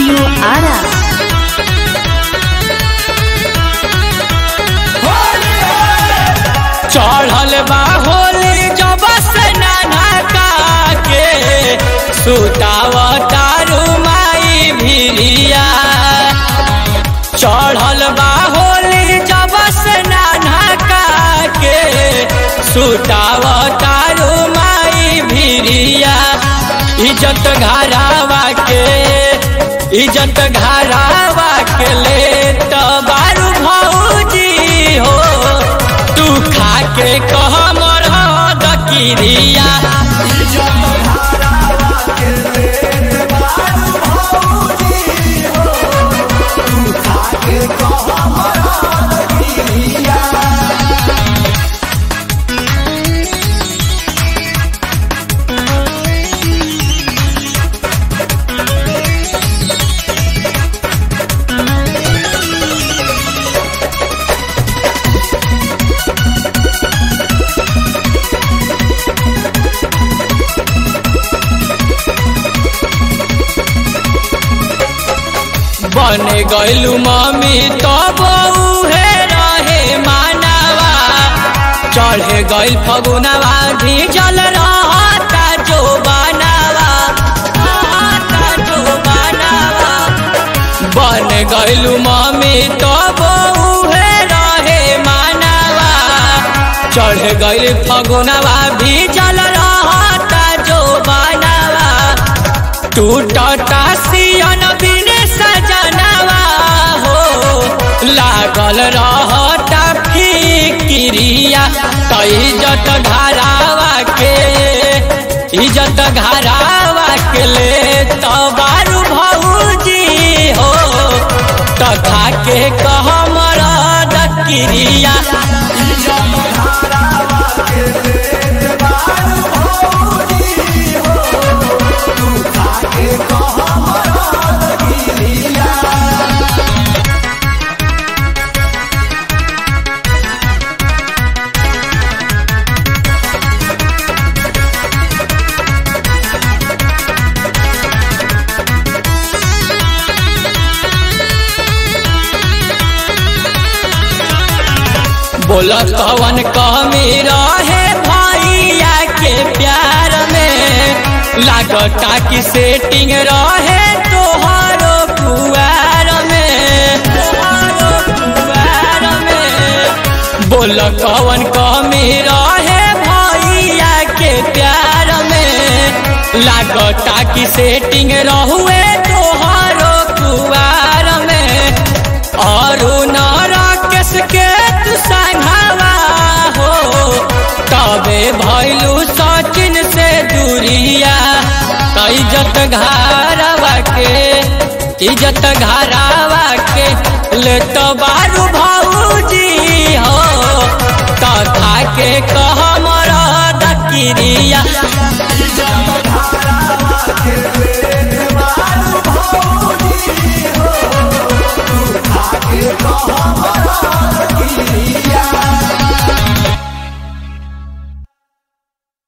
Studio Ara. चढ़ल बा होली जब से नाना का के सुताव तारू माई भिरिया चढ़ल बा होली जब से नाना का के सुताव तारू माई भिरिया इज्जत घरावा के इज्जत घरावा के ले तो बारू भौजी हो तू खा के कह मर दकिरिया बन गैलू मम्मी तो बउहे रहे मानवा चढ़े गैल फगुनवा भीजल रहता जो बनावा रहता जो बनावा बन गैलू मम्मी तो बउहे रहे मानवा चढ़ गैल फगुनवा भीजल रहता जो बनावा टूटता सियन बिने सजनवा हो लागल रहता फिक्रिया तो इज्जत घरावा के इज्जत घरावा के ले तो बारू भौजी हो तथा के कह मरद क्रिया बोल कवन कमी रहे भैया के प्यार में लागता की सेटिंग रहे तोहरो पुआर में तोहरो पुआर में बोल कवन कमी रहे भैया के प्यार में लागता की सेटिंग रहुए तोहरो पुआर में और राकेश के तू संघावा हो तबे भैलू सचिन से दूरिया त इज्जत घरावा के इज्जत घरावा के ले तो बारू भौजी हो तथा के कह मरद क्रिया